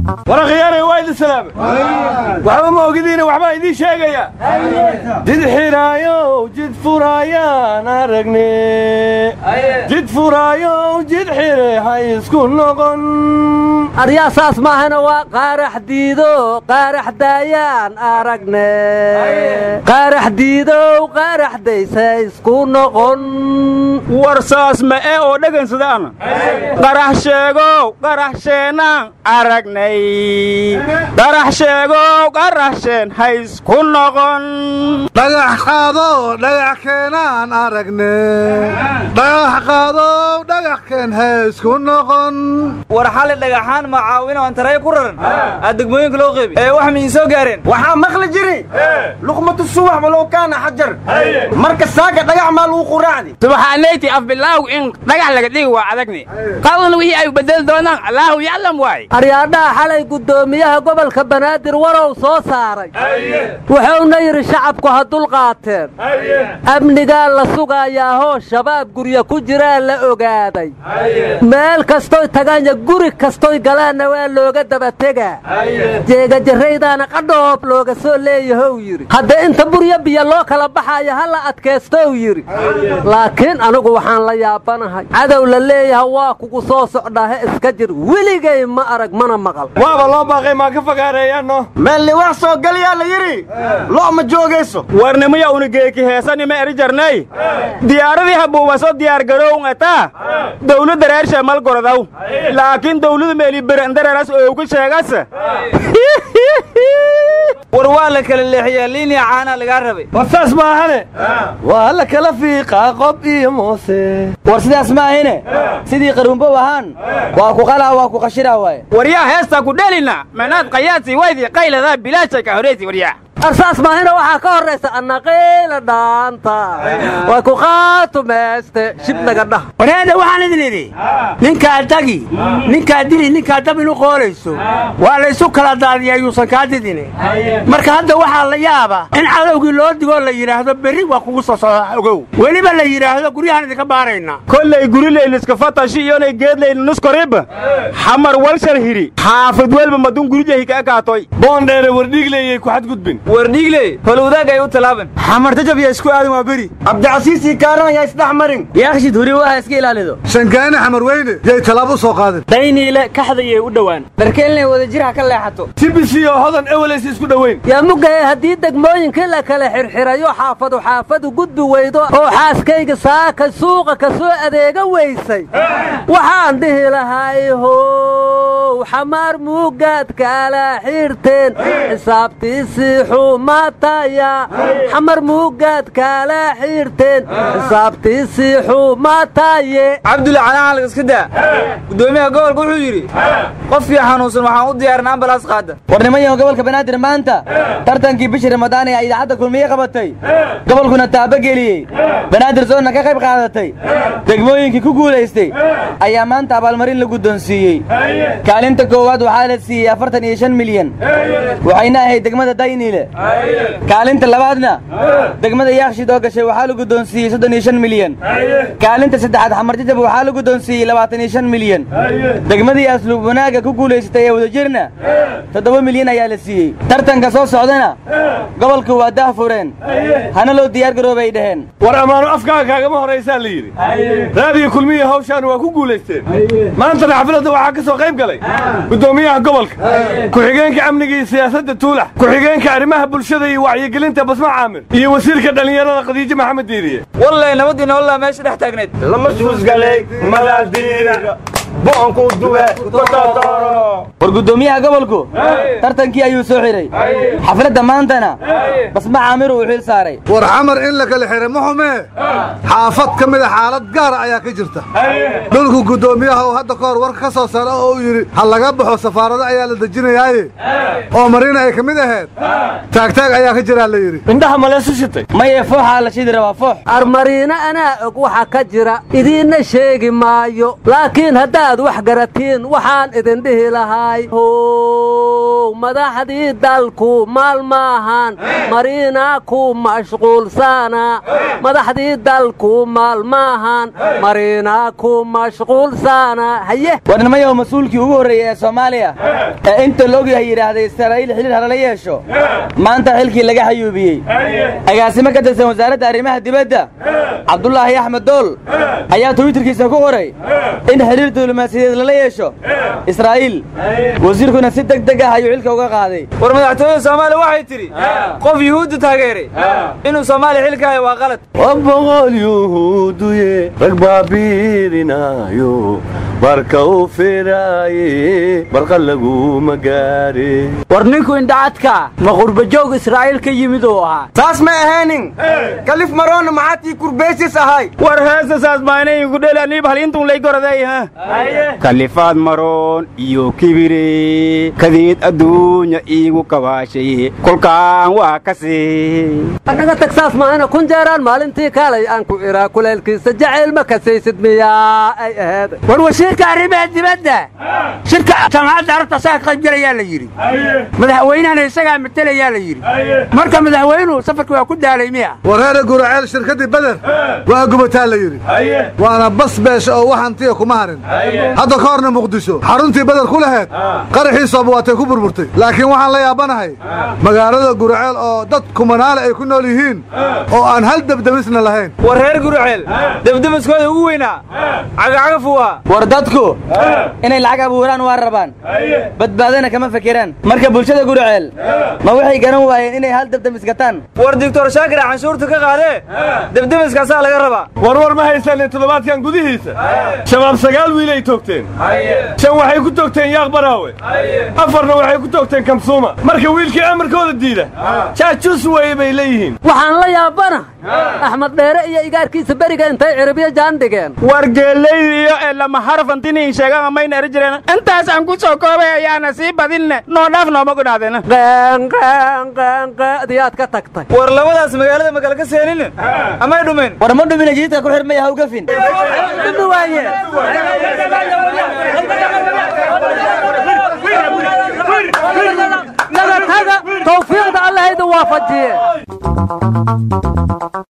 warakhiyaanay waa idin salaamay waxba ma ogidiina waxbaa idiin sheegaya jid xiraayow jid furaayaan aragne jid furaayow jid xire ha isku noqon aryaa saas maahana waa qaarax diido qaarax daayaan aragne qaarax diidow qaarax daysa isku noqon war saas ma ee oo dhagansadaana qarax sheegow qarax sheenaan aragnay qarax sheegow qarax sheen ha isku noqon dhagax qaadow dhagax keenaan aragne dhagax qaadow dhagax keen ha isku noqon war xali dhagaxaan macaawin aan taray ku raran aa degmooyinka loo qeybi ee wax miin soo gaareen waxaa maqli jiri luqmatu subax walow kaana xajar marka saaka dhagax maa lagu quraacdi subaxaanayti afbilaaw in dhagax laga dhigi waa adagni qadana wixii ay bedeli doonaan allaahu yaclam waay aryaadhaha xalay guddoomiyaha gobolka banaadir warow soo saaray wuxuuna yidhi shacabku ha dulqaateen amnigaa la sugayaahoo shabaab gurya ku jiraa la ogaaday meel kastoy tagaanya guri kastoy galaanna waa looga dabategaa jeegajarraydaana qadhoob looga soo leeyahow yidhi haddee inta buryo biyo loo kala baxayo ha la adkaystow yidhi laakiin anigu waxaan la yaabanahay cadow la leeyaha waa kugu soo socdaahe iska jir weligay ma arag mana maqal waaba loo baaqay maa ka fogaareeyaanno meelli wax soo galayaa la yidhi lo' ma joogayso warnimaya unigeeki heesanima eri jarnay diyaaradii habuubaso diyaargarown ataa dawladda reer sheemal gorodaw laakiin dawladu meeli berendareras oogu sheegas war waa la kala leexiyaa liiniya caanaa lagaa rabay war saas maahane waa la kala fiiqaa qob iyo moose war sidaas ma ahine sidii qaruunbow ahaan waa ku qalaa waa ku qashiraa waaye waryaa heestaa ku dhelina manaad qayaadsi waydii qayladaa bilaashay ka horaysi waryaa arsaas maahina waxaa ka horraysa annaqiila dhaanta way ku qaatumayste shibnaga dhah wareeda waxaan idin idhi ninkaa dagi ninkaa dili ninkaa dab inu qoolayso waa laysu kala daadiyaa yuusan kaa didine marka hadda waxaa la yaaba in cadowgii loo digoo la yidhaahdo berri waa kugu soo socdaa ogow weliba la yidhaahdo guryahaan idinka baaraynaa kollay gurileyliska fatashi iyonay geedlayli nuskoribba xamar walshal hidhi xaafid welba madun gurijahi ka ekaatoy boondheere wardhiigleeyay ku xadgudbin wardhiigley holwadaag ay u talaaban xamartajab yaa isku aadan waa beri cabdicasiisii kaaran ayaa isdhex marin yaakshid huri waha iska ilaalido shangaane xamar weyne yay tallaabo u soo qaadeen dayniile kaxdayay u dhowaan dharkeelnay wadajir ha ka leexato tibisi oo hodan ewelays isku dhoweyn yaa mugaye haddii degmooyinkii la kala xirxirayo xaafadu xaafadu gudbi weydo oo xaaskayga saaka suuqa ka soo adeega weysay waxaan dhihi lahay how xamaar muugaad kala xirteen xisaabtiisii xumataya xamar muugaad kala xirteen xisaabtiisii xumataye cabdulla calaanhalg iska daa guddoomiyaha gobolka wuxuu yidhi qofkii xanuunsan waxaan u diyaarin ambalaas qaada war nimanyahan gobolka banaadir maanta tartankii bishii ramadaan ee ay idaacadda kulmiye qabatay gobolkuna taabageliyey banaadir soonna ka qayb qaadatay degmooyinkii ku guulaystay ayaa maanta abaalmarin la guddoonsiiyey kaalinta koowaad waxaa la siiyey afartan iyo shan milyan waxayna ahayd degmada dayniile kaalinta labaadna degmada yaakshid oo gashay waxaa la guddoonsiiyey soddon iyo shan milyan kaalinta saddexaad xamarjajab waxaa la guddoonsiiyey labaatan iyo shan milyan degmadii asluub wanaagga ku guulaysatay ee wadajirna toddoba milyan ayaa la siiyey tartanka soo socdana gobolku waa daah fureen hana loo diyaar garoobay dhaheen war ammaano afkaaga kaagama horaysaa la yidhi raadiyo kulmiya hawshaan waa ku guulaysteen maantana xafladda waxaa ka soo qayb galay guddoomiyaha gobolka ku-xigeenka amniga iyo siyaasadda tuulax ku-xigeenka arrimaha bulshada iyo wacyigelinta basma caamir iyo wasiirka dhallinyarada khadiijo maxamed diiriye wallay nabadiina wallaa meesha dhex taagnayd lama suusgalay malaadiina boonku duwe war guddoomiyaha gobolku tartankii ayuu soo xidhay xafladda maantana basma caamir uu xil saaray war xamar in la kala xihay ma xumee xaafad ka mida xaalad gaara ayaa ka jirta dhulku guddoomiyaha uu hadda ka hor warka ka soo saara oo uu yidhi ha laga baxo safaarado ayaa la dejinayaaye oo marina ay ka mid ahayd taagtaag ayaa ka jiraa la yidhi indhaha maleesu shitay maye fooxaa la shidi rabaa foox armariino anaa og waxa ka jira idiinna sheegi maayo laakiin haddaad wax garatiin waxaan idin dhihi lahaa waay how madaxdii dalku maalmaahan mariina ku mashquulsana madaxdii dalku maalmaahan mariina ku mashquulsana haye warnimayow mas-uulkii ugu horreeyey ee soomaaliya ee inta la ogyahay yidhaahday israa'iil xidhiir halala yeesho maanta xilkii laga xayuubiyey agaasimo ka tirsan wasaaradda arrimaha dibadda cabdulaahi axmed dool ayaa twitterkiisa ku qoray in xidhiir diblomaasiyadeed lala yeesho israa'iil wasiirkuna si deg deg ah ayuu xilka uga qaaday war madaxtooyada soomaaliya waxay tidhi qof yuhuudda taageeray inuu soomaaliya xilka hayo waa qalad boqol yuhuuduye rag baabiirinaayo marka u firaaye barqa laguma gaare war ninku indhacadka ma qurbajoog israa'iil ka yimid uu ahaa saas ma ahaynin kalif maroona maxaatii kurbeysis ahay war heesasaas maanayigu dhelaniib halintun lay goraday ha kalifaad maroon iyo kibire kadeed adduunya iigu kabaashay kolkaan waa kasi annaga tagsaas maahana kun jeeraan maalintii kaalay aan ku iraa kuleelkiisa jacayl ma kasaysid miyaa ay aheed war wasiirka arrimaha dibadda shirka jamacadda arabta asaga ka qayb gelayaa la yidhi madaxweynahana isagaa matelayaa la yidhi marka madaxweynuhu safarka waa ku daalay miya wareere guraceel shirkaddii beder waa gubataa la yidhi waana bas beesha oo wax hantiya kuma harin hadda ka horna muqdisho xaruntii beder ku laheed qaraxiisooba waatay ku burburtay laakiin waxaan la yaabanahay magaalada guraceel oo dad kumanaale ay ku nool yihiin oo aan hal debdemisna lahayn war reer gurceel debdemiskooda ugu weynaa cagacagafuu ahaa war dadku inay lacag abuuraan waa rabaan badbaadana kama fekeraan marka bulshada gurceel ma waxay garan waayeen inay hal debdemis gataan war doctor shaakir canshuurta ka qaadee debdemiskaasaa laga rabaa warwar ma haysanin toddobaadkan gudihiisa shabaab sagaal wiilay toogteen shan waxay ku toogteen yaaq baraawe afarna waxay ku toogteen kamsuuma marka wiilkii amarkooda diida jaajuus weeye bay leeyihiin waxaan la yaabanahay axmed dheere iyo igaarkiisa beriga intay ciribyo jaan dhigeen war geellaydi iyo ee lama harfantiniin sheegan mayna eri jireen intaas aan ku soo koobay ayaana sii badinne noo dhaaf nooma gudhaadeena diyaad ka tagtay war labadaas magaalada makala ka seenin amay dhumeen war ma dhumina jididka ku xirmaya ha ugafin naga taga tawfiiqda allahayda waafajiye